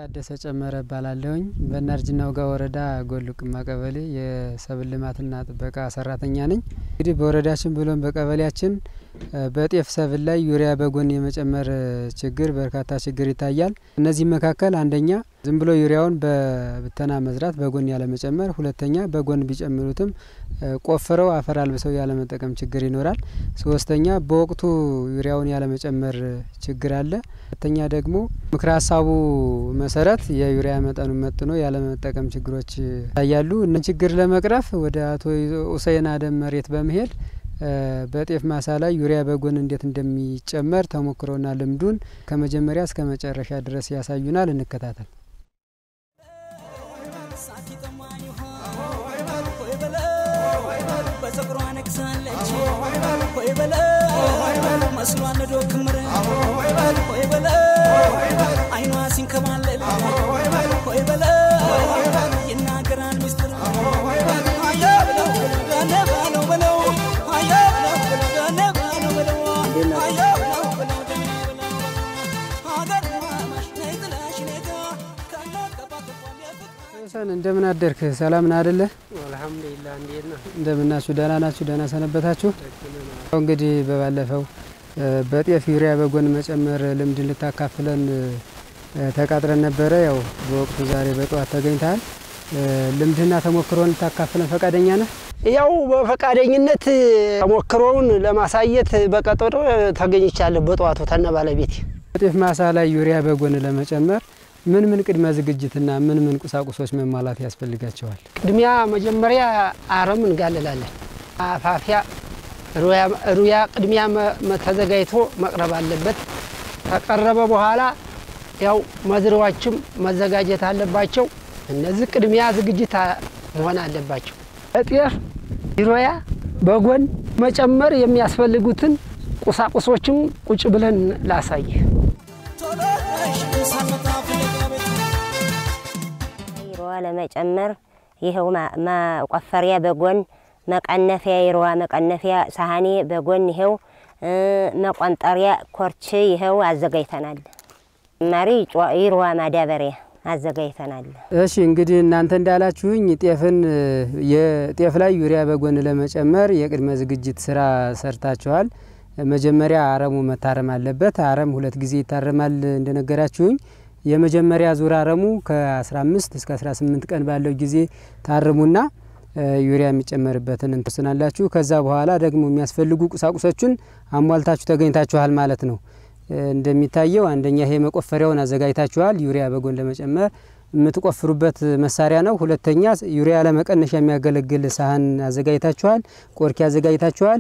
ታደሰ ጨመረ እባላለሁኝ በእናርጅና ውጋ ወረዳ ጎል ቅማ ቀበሌ የሰብል ልማትና ጥበቃ ሰራተኛ ነኝ። እንግዲህ በወረዳችን ብሎም በቀበሌያችን በጤፍ ሰብል ላይ ዩሪያ በጎን የመጨመር ችግር በርካታ ችግር ይታያል። እነዚህም መካከል አንደኛ ዝም ብሎ ዩሪያውን በብተና መዝራት በጎን ያለመጨመር፣ ሁለተኛ በጎን ቢጨምሩትም ቆፍረው አፈር አልብሰው ያለመጠቀም ችግር ይኖራል። ሶስተኛ በወቅቱ ዩሪያውን ያለመጨመር ችግር አለ። ሁለተኛ ደግሞ ምክረ ሀሳቡ መሰረት የዩሪያ መጠኑን መጥኖ ያለመጠቀም ችግሮች ይታያሉ። እነ ችግር ለመቅረፍ ወደ አቶ ሁሴን አደም መሬት በመሄድ በጤፍ ማሳ ላይ ዩሪያ በጎን እንዴት እንደሚጨመር ተሞክሮና ልምዱን ከመጀመሪያ እስከ መጨረሻ ድረስ ያሳዩናል። እንከታተል። በጸጉሯ ነግሳለች ሆይ በለ መስሏን ነዶ ክምር ሆይ በለ አይኗ ሲንከባለል ሆይ በለ ይናገራል ሚስጥር አያ ብለው ገነ ባለው በለው አያ ብለው ገነ ባለው በለው አያ ብለው በለው ገነ በለው ሀገር ማማሽ ነይ ጥላሽ ኔጋ ከናቀባቅቋም የፍቅር ሁሴን እንደምን አደርክ? ሰላም ና አደለ? አልሐምዱሊላህ እንዴት ነው? እንደምናችሁ ደህና ናችሁ? ደህና ሰነበታችሁ? ያው እንግዲህ በባለፈው በጤፍ ዩሪያ በጎን መጨመር ልምድ ልታካፍለን ተቃጥረን ነበረ። ያው በወቅቱ ዛሬ በጠዋት ተገኝተሃል። ልምድና ተሞክሮን ልታካፍለን ፈቃደኛ ነህ? ያው በፈቃደኝነት ተሞክሮውን ለማሳየት በቀጠሮ ተገኝቻለሁ። በጠዋቱ ተነ ባለቤቴ በጤፍ ማሳ ላይ ዩሪያ በጎን ለመጨመር ምን ምን ቅድመ ዝግጅትና ምን ምን ቁሳቁሶች መሟላት ያስፈልጋቸዋል? ቅድሚያ መጀመሪያ አረም እንጋልላለን። አፋፊያ ሩያ ቅድሚያ መ- ተዘጋጅቶ መቅረብ አለበት። ከቀረበ በኋላ ያው መዝሪያዎችም መዘጋጀት አለባቸው። እነዚህ ቅድሚያ ዝግጅት አ- መሆን አለባቸው። እጤፍ ዩሪያ በጎን መጨመር የሚያስፈልጉትን ቁሳቁሶችም ቁጭ ብለን ላሳይ። ቶሎ ነሽ ሳልመጣ ፍለጋ ቤት ይሮዋ ለመጨመር ይኸው ማ- ማቆፈሪያ በጎን መቀነፊያ ይሮዋ መቀነፊያ ሳህኔ በጎን ይኸው እ፣ መቆንጠሪያ ኮርች ይኸው አዘጋጅተናል። ማሪ ይሮዋ ማዳበሪያ አዘጋጅተናል። እሺ እንግዲህ እናንተ እንዳላችሁኝ ጤፍን የጤፍ ላይ ዩሪያ በጎን ለመጨመር የቅድመ ዝግጅት ስራ ሰርታችኋል። መጀመሪያ አረሙ መታረም አለበት። አረም ሁለት ጊዜ ይታረማል እንደነገራችሁኝ። የመጀመሪያ ዙር አረሙ ከ15 እስከ 18 ቀን ባለው ጊዜ ታርሙና እ፣ ዩሪያ የሚጨመርበትን እንትወስናላችሁ። ከዛ በኋላ ደግሞ የሚያስፈልጉ ቁሳቁሶችን አሟልታችሁ ተገኝታችኋል ማለት ነው። እ፣ እንደሚታየው አንደኛ ይሄ መቆፈሪያውን አዘጋጅታችኋል። ዩሪያ በጎን ለመጨመር የምትቆፍሩበት መሳሪያ ነው። ሁለተኛ ዩሪያ ለመቀነሻ የሚያገለግል ሳህን አዘጋጅታችኋል። ቆርኪ አዘጋጅታችኋል።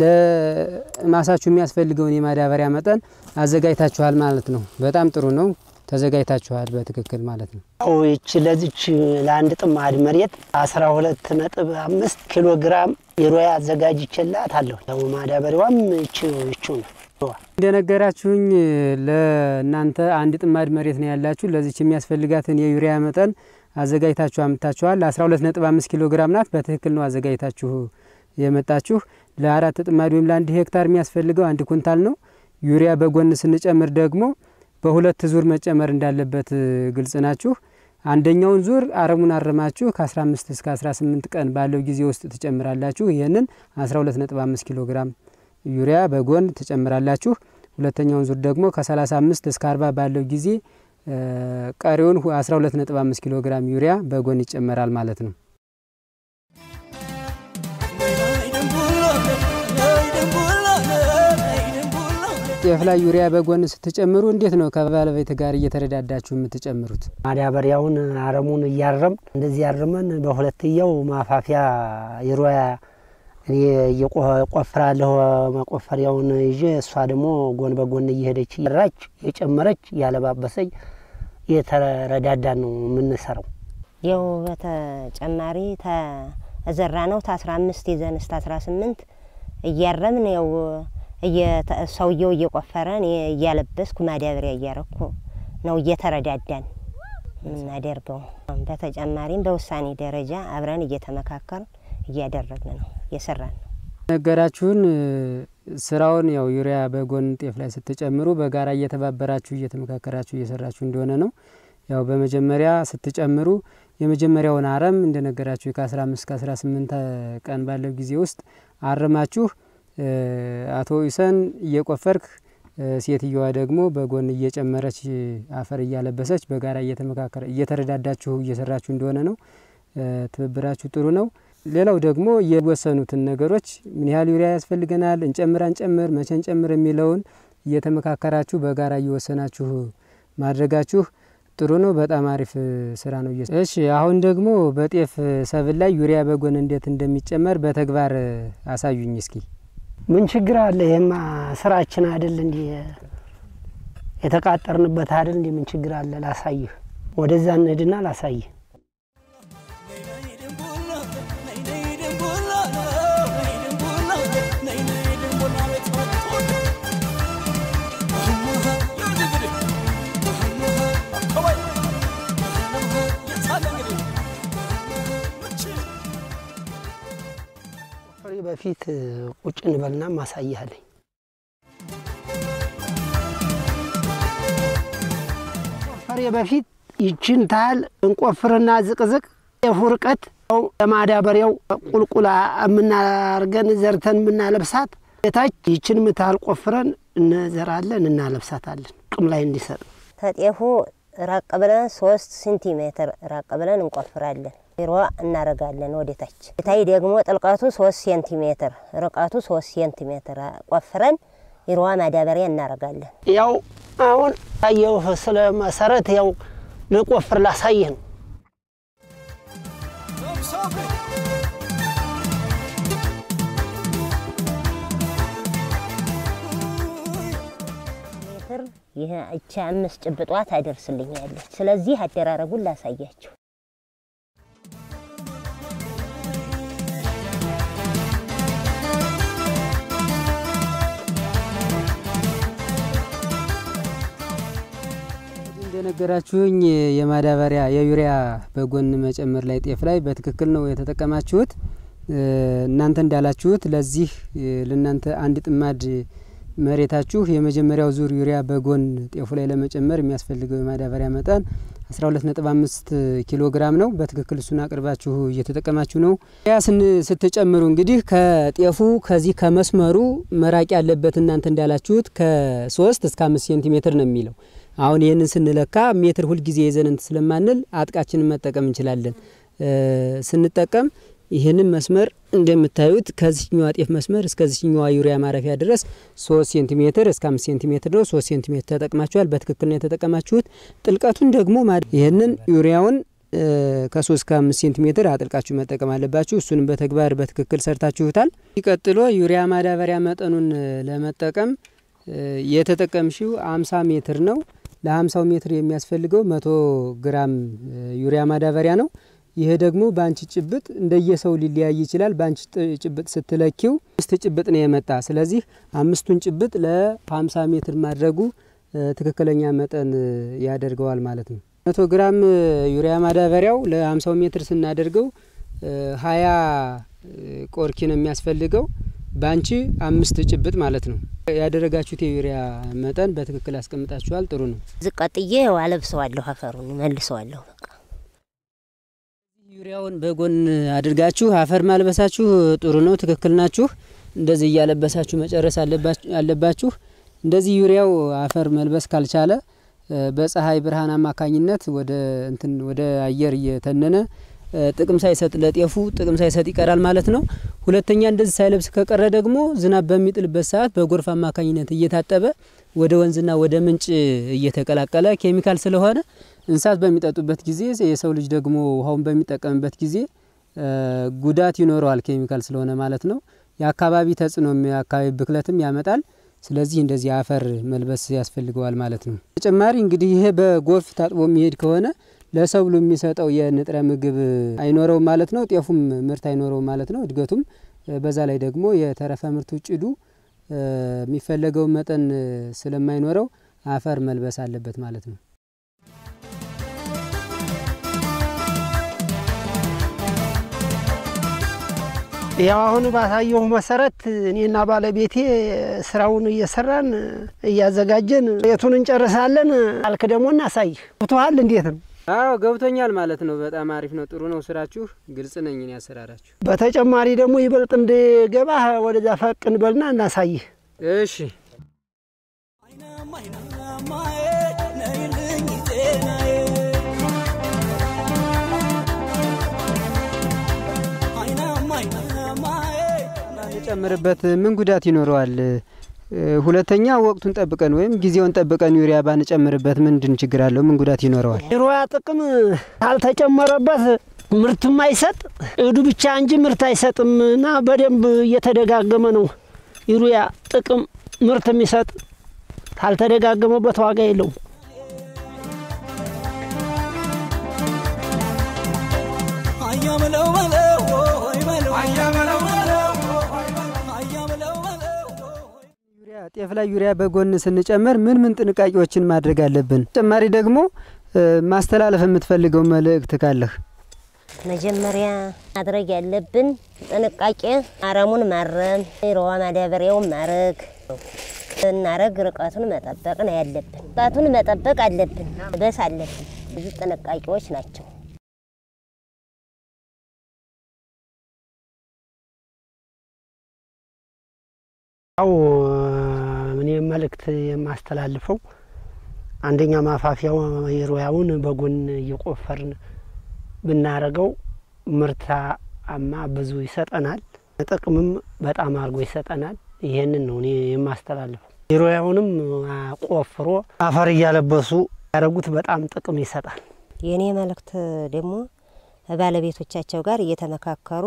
ለማሳችሁ የሚያስፈልገውን የማዳበሪያ መጠን አዘጋጅታችኋል ማለት ነው። በጣም ጥሩ ነው። ተዘጋጅታችኋል በትክክል ማለት ነው። ያው ይች ለዚች ለአንድ ጥማድ መሬት አስራ ሁለት ነጥብ አምስት ኪሎ ግራም የሮያ አዘጋጅቼላት አለሁ። ያው ማዳበሪያዋም ይች ይቹ ነው። እንደነገራችሁኝ ለእናንተ አንድ ጥማድ መሬት ነው ያላችሁ። ለዚች የሚያስፈልጋትን የዩሪያ መጠን አዘጋጅታችሁ አምጥታችኋል። 12.5 ኪሎ ግራም ናት። በትክክል ነው አዘጋጅታችሁ የመጣችሁ። ለአራት ጥማድ ወይም ለአንድ ሄክታር የሚያስፈልገው አንድ ኩንታል ነው። ዩሪያ በጎን ስንጨምር ደግሞ በሁለት ዙር መጨመር እንዳለበት ግልጽ ናችሁ። አንደኛውን ዙር አረሙን አረማችሁ ከ15 እስከ 18 ቀን ባለው ጊዜ ውስጥ ትጨምራላችሁ። ይህንን 12.5 ኪሎ ግራም ዩሪያ በጎን ትጨምራላችሁ። ሁለተኛውን ዙር ደግሞ ከ35 እስከ 40 ባለው ጊዜ እ፣ ቀሪውን 12.5 ኪሎ ግራም ዩሪያ በጎን ይጨመራል ማለት ነው። ጤፍ ላይ ዩሪያ በጎን ስትጨምሩ እንዴት ነው ከባለቤት ጋር እየተረዳዳችሁ የምትጨምሩት? ማዳበሪያውን አረሙን እያረም እንደዚህ ያርመን በሁለትየው ማፋፊያ የሮያ እኔ እየቆፍራለሁ መቆፈሪያውን ይዤ እሷ ደግሞ ጎን በጎን እየሄደች እየራች የጨመረች እያለባበሰች እየተረዳዳን ነው የምንሰራው። ይኸው በተጨማሪ ተዘራ ነው ከአስራ አምስት ይዘን እስከ አስራ ስምንት እያረምን ያው እየተ- ሰውየው እየቆፈረ እኔ እያለበስኩ ማዳበሪያ እያረኩ ነው እየተረዳዳን የምናደርገው። በተጨማሪም በውሳኔ ደረጃ አብረን እየተመካከርን እያደረግን ነው እየሰራን ነው። ነገራችሁን ስራውን ያው ዩሪያ በጎን ጤፍ ላይ ስትጨምሩ በጋራ እየተባበራችሁ እየተመካከራችሁ እየሰራችሁ እንደሆነ ነው። ያው በመጀመሪያ ስትጨምሩ የመጀመሪያውን አረም እንደነገራችሁ ከ15 እስከ 18 ቀን ባለው ጊዜ ውስጥ አርማችሁ አቶ ኢሰን እየቆፈርክ ሴትየዋ ደግሞ በጎን እየጨመረች አፈር እያለበሰች በጋራ እየተመካከረ እየተረዳዳችሁ እየሰራችሁ እንደሆነ ነው። ትብብራችሁ ጥሩ ነው። ሌላው ደግሞ የወሰኑትን ነገሮች ምን ያህል ዩሪያ ያስፈልገናል፣ እንጨምር አንጨምር፣ መቼ እንጨምር የሚለውን እየተመካከራችሁ በጋራ እየወሰናችሁ ማድረጋችሁ ጥሩ ነው። በጣም አሪፍ ስራ ነው። እሺ አሁን ደግሞ በጤፍ ሰብል ላይ ዩሪያ በጎን እንዴት እንደሚጨመር በተግባር አሳዩኝ እስኪ። ምን ችግር አለ? ይሄማ ስራችን አይደል? እንዲህ የተቃጠርንበት አይደል? እንዲህ ምን ችግር አለ? ላሳይህ። ወደዛ እንሂድና ላሳይህ። በፊት ቁጭ እንበልና ማሳያለኝ። ቆፈሬ በፊት ይችን ታህል እንቆፍርና ዝቅዝቅ የፉ ርቀት ለማዳበሪያው ቁልቁላ የምናርገን ዘርተን የምናለብሳት የታች ይችን ምታህል ቆፍረን እንዘራለን እናለብሳታለን ጥቅም ላይ እንዲሰጥ ተጤፉ ራቅ ብለን ሶስት ሴንቲሜትር ራቅ ብለን እንቆፍራለን። ሮ እናረጋለን ወደ ታች ታይ ደግሞ ጥልቀቱ ሶስት ሴንቲሜትር ርቀቱ ሶስት ሴንቲሜትር ቆፍረን ይሮዋ ማዳበሪያ እናረጋለን። ያው አሁን ታየው ስለ መሰረት ያው ልቆፍር ላሳይህ ነው። ሜትር ይህ እቻ አምስት ጭብጧ ታደርስልኛለች። ስለዚህ አደራረጉን ላሳያችሁ። እንደነገራችሁኝ የማዳበሪያ የዩሪያ በጎን መጨመር ላይ ጤፍ ላይ በትክክል ነው የተጠቀማችሁት። እናንተ እንዳላችሁት ለዚህ ለእናንተ አንድ ጥማድ መሬታችሁ የመጀመሪያው ዙር ዩሪያ በጎን ጤፉ ላይ ለመጨመር የሚያስፈልገው የማዳበሪያ መጠን 12.5 ኪሎ ግራም ነው። በትክክል እሱን አቅርባችሁ እየተጠቀማችሁ ነው። ያ ስትጨምሩ እንግዲህ ከጤፉ ከዚህ ከመስመሩ መራቅ ያለበት እናንተ እንዳላችሁት ከሶስት እስከ አምስት ሴንቲሜትር ነው የሚለው አሁን ይህንን ስንለካ ሜትር ሁልጊዜ ይዘን እንትን ስለማንል አጥቃችንን መጠቀም እንችላለን። ስንጠቀም ይህንን መስመር እንደምታዩት ከዚህኛዋ ጤፍ መስመር እስከዚህኛዋ ዩሪያ ማረፊያ ድረስ ሶስት ሴንቲሜትር እስከ አምስት ሴንቲሜትር ነው። ሶስት ሴንቲሜትር ተጠቅማችኋል። በትክክል ነው የተጠቀማችሁት። ጥልቀቱን ደግሞ ይህንን ዩሪያውን ከሶስት ከአምስት ሴንቲሜትር አጥልቃችሁ መጠቀም አለባችሁ። እሱንም በተግባር በትክክል ሰርታችሁታል። ቀጥሎ ዩሪያ ማዳበሪያ መጠኑን ለመጠቀም የተጠቀምሽው አምሳ ሜትር ነው። ለ50 ሜትር የሚያስፈልገው መቶ ግራም ዩሪያ ማዳበሪያ ነው። ይሄ ደግሞ በአንቺ ጭብጥ እንደየሰው ሊለያይ ይችላል። በአንቺ ጭብጥ ስትለኪው አምስት ጭብጥ ነው የመጣ። ስለዚህ አምስቱን ጭብጥ ለ50 ሜትር ማድረጉ ትክክለኛ መጠን ያደርገዋል ማለት ነው። መቶ ግራም ዩሪያ ማዳበሪያው ለ50 ሜትር ስናደርገው ሀያ ቆርኪ ነው የሚያስፈልገው በአንቺ አምስት ጭብጥ ማለት ነው። ያደረጋችሁት የዩሪያ መጠን በትክክል አስቀምጣችኋል። ጥሩ ነው። ዝቀጥዬ አለብሰዋለሁ፣ አፈሩን መልሰዋለሁ። በቃ ዩሪያውን በጎን አድርጋችሁ አፈር ማልበሳችሁ ጥሩ ነው። ትክክል ናችሁ። እንደዚህ እያለበሳችሁ መጨረስ አለባችሁ። እንደዚህ ዩሪያው አፈር መልበስ ካልቻለ በፀሐይ ብርሃን አማካኝነት ወደ እንትን ወደ አየር እየተነነ ጥቅም ሳይሰጥ ለጤፉ ጥቅም ሳይሰጥ ይቀራል ማለት ነው። ሁለተኛ እንደዚህ ሳይለብስ ከቀረ ደግሞ ዝናብ በሚጥልበት ሰዓት በጎርፍ አማካኝነት እየታጠበ ወደ ወንዝና ወደ ምንጭ እየተቀላቀለ ኬሚካል ስለሆነ እንስሳት በሚጠጡበት ጊዜ የሰው ልጅ ደግሞ ውሃውን በሚጠቀምበት ጊዜ ጉዳት ይኖረዋል። ኬሚካል ስለሆነ ማለት ነው። የአካባቢ ተጽዕኖም የአካባቢ ብክለትም ያመጣል። ስለዚህ እንደዚህ አፈር መልበስ ያስፈልገዋል ማለት ነው። ተጨማሪ እንግዲህ ይሄ በጎርፍ ታጥቦ የሚሄድ ከሆነ ለሰብሉ የሚሰጠው የንጥረ ምግብ አይኖረውም ማለት ነው። ጤፉም ምርት አይኖረውም ማለት ነው። እድገቱም በዛ ላይ ደግሞ የተረፈ ምርቱ ጭዱ የሚፈለገውን መጠን ስለማይኖረው አፈር መልበስ አለበት ማለት ነው። ያው አሁን ባሳየሁ መሰረት እኔና ባለቤቴ ስራውን እየሰራን እያዘጋጀን የቱን እንጨርሳለን። አልክ ደግሞ እናሳይህ። ብቶሃል እንዴት ነው? አዎ ገብቶኛል ማለት ነው። በጣም አሪፍ ነው። ጥሩ ነው ስራችሁ። ግልጽ ነኝ እኔ አሰራራችሁ። በተጨማሪ ደግሞ ይበልጥ እንድገባህ ወደዛ ፈቅ እንበልና እናሳይህ። እሺ አይናማ አይናማዬ ነይልኝ ጤናዬ አይናማ አይናማዬ ባንጨምርበት ምን ጉዳት ይኖረዋል? እ፣ ሁለተኛ ወቅቱን ጠብቀን ወይም ጊዜውን ጠብቀን ዩሪያ ባንጨምርበት ምንድን ችግር አለው? ምን ጉዳት ይኖረዋል? የሮያ ጥቅም ካልተጨመረበት ምርትም አይሰጥ እዱ ብቻ እንጂ ምርት አይሰጥም እና በደንብ እየተደጋገመ ነው ዩሪያ ጥቅም ምርት የሚሰጥ ካልተደጋገመበት ዋጋ የለውም። አያ በለው በለው ወይ በለው አያ በለው በለው አያ በለው በለው ዩሪያ ጤፍ ላይ ዩሪያ በጎን ስንጨምር ምን ምን ጥንቃቄዎችን ማድረግ አለብን? ተጨማሪ ደግሞ እ፣ ማስተላለፍ የምትፈልገው መልእክት ካለህ? መጀመሪያ ማድረግ ያለብን ጥንቃቄ አረሙን ማረም፣ ሮዋ ማዳበሪያውን ማረግ እናረግ ርቀቱን መጠበቅ ነው ያለብን። ርቀቱን መጠበቅ አለብን፣ በስ አለብን። ብዙ ጥንቃቄዎች ናቸው። ያው እኔ መልእክት የማስተላልፈው አንደኛ ማፋፊያው የሮያውን በጎን እየቆፈርን ብናረገው ምርታማ ብዙ ይሰጠናል፣ ጥቅምም በጣም አድርጎ ይሰጠናል። ይሄንን ነው እኔ የማስተላልፈው። የሮያውንም ቆፍሮ አፈር እያለበሱ ያደረጉት በጣም ጥቅም ይሰጣል። የእኔ መልእክት ደግሞ ባለቤቶቻቸው ጋር እየተመካከሩ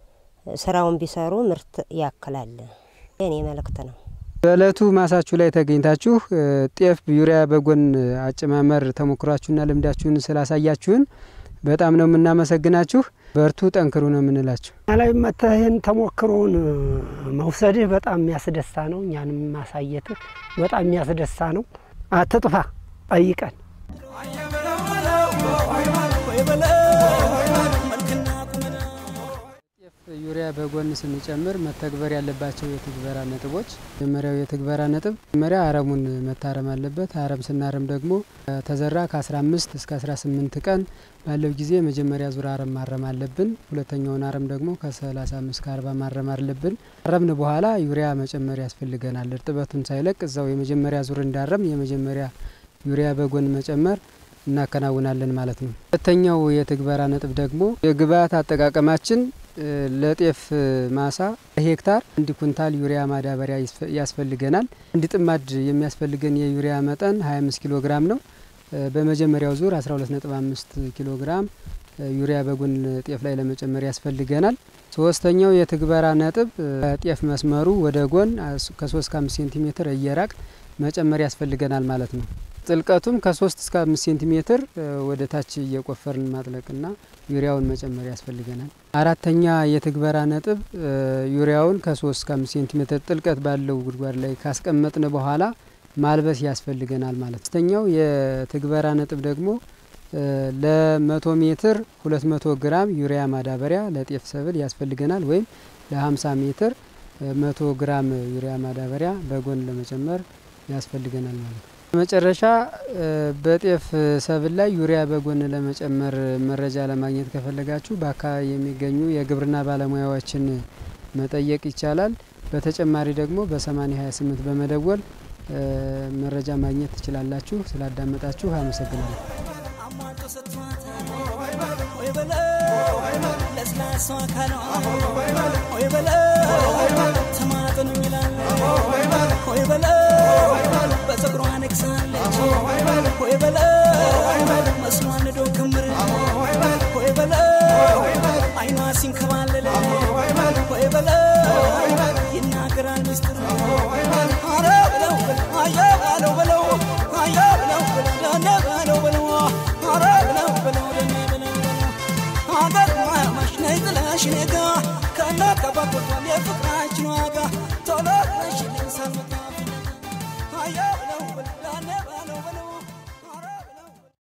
ስራውን ቢሰሩ ምርት ያክላል። የእኔ መልእክት ነው። በእለቱ ማሳችሁ ላይ ተገኝታችሁ እ፣ ጤፍ ዩሪያ በጎን አጨማመር ተሞክሯችሁና ልምዳችሁን ስላሳያችሁን በጣም ነው የምናመሰግናችሁ። በርቱ፣ ጠንክሩ ነው የምንላችሁ። እኛ ላይ መጥተህ ይህን ተሞክሮውን መውሰድህ በጣም የሚያስደሳ ነው። እኛንም ማሳየትህ በጣም የሚያስደሳ ነው። አትጥፋ፣ ጠይቀን። አያ በለው በለው ወይ በለው መልክና ቁመና ጤፍ ዩሪያ በጎን ስንጨምር መተግበር ያለባቸው የትግበራ ነጥቦች፣ መጀመሪያው የትግበራ ነጥብ መጀመሪያ አረሙን መታረም አለበት። አረም ስናረም ደግሞ ተዘራ ከ15 እስከ 18 ቀን ባለው ጊዜ የመጀመሪያ ዙር አረም ማረም አለብን። ሁለተኛውን አረም ደግሞ ከ35 እስከ 40 ማረም አለብን። አረምን በኋላ ዩሪያ መጨመር ያስፈልገናል። እርጥበቱን ሳይለቅ እዛው የመጀመሪያ ዙር እንዳረም የመጀመሪያ ዩሪያ በጎን መጨመር እናከናውናለን ማለት ነው። ሁለተኛው የትግበራ ነጥብ ደግሞ የግብአት አጠቃቀማችን እ፣ ለጤፍ ማሳ ሄክታር አንድ ኩንታል ዩሪያ ማዳበሪያ ይስፈ- ያስፈልገናል። አንድ ጥማድ የሚያስፈልገን የዩሪያ መጠን 25 ኪሎ ግራም ነው። እ፣ በመጀመሪያው ዙር 12.5 ኪሎ ግራም እ፣ ዩሪያ በጎን ጤፍ ላይ ለመጨመር ያስፈልገናል። ሶስተኛው የትግበራ ነጥብ እ፣ ጤፍ መስመሩ ወደ ጎን ከ3 እስከ 5 ሴንቲሜትር እየራቅ መጨመር ያስፈልገናል ማለት ነው። ጥልቀቱም ከ3 እስከ 5 ሴንቲሜትር እ፣ ወደ ታች እየቆፈርን ማጥለቅና ዩሪያውን መጨመር ያስፈልገናል። አራተኛ የትግበራ ነጥብ እ፣ ዩሪያውን ከ3 እስከ 5 ሴንቲሜትር ጥልቀት ባለው ጉድጓድ ላይ ካስቀመጥን በኋላ ማልበስ ያስፈልገናል ማለት ነው። ሶስተኛው የትግበራ ነጥብ ደግሞ እ፣ ለመቶ ሜትር 200 ግራም ዩሪያ ማዳበሪያ ለጤፍ ሰብል ያስፈልገናል ወይም ለ50 ሜትር እ፣ 100 ግራም ዩሪያ ማዳበሪያ በጎን ለመጨመር ያስፈልገናል ማለት ነው። መጨረሻ እ፣ በጤፍ ሰብል ላይ ዩሪያ በጎን ለመጨመር መረጃ ለማግኘት ከፈለጋችሁ በአካባቢ የሚገኙ የግብርና ባለሙያዎችን መጠየቅ ይቻላል። በተጨማሪ ደግሞ በ8028 በመደወል እ፣ መረጃ ማግኘት ትችላላችሁ። ስላዳመጣችሁ አመሰግናለሁ። አሟልቶ ሰጥቷታል ወይ በለው ለስላሳ አካሏ ወይ በለው ተማጥኑ ይላል ወይ በለው በፀጉሯ ነግሳለች ወይ በለው መስሏን ንዶ ክምር ወይ በለው አይኗ ሲንከባለለ ወይ በለው ይናገራል ምስጢር አረ በለው አያ በለው በለው አያ በለው ደነ በለው በለው አረ በለው በለው ደነ በለው ሀገር ማያማሽ ነይ ጥለሽ ኔጋ ከእናት ከአባት ወጥቷል የፍቅራችን ዋጋ ቶሎ ነሽልኝ ሳልመጣ ፍለጋ አያ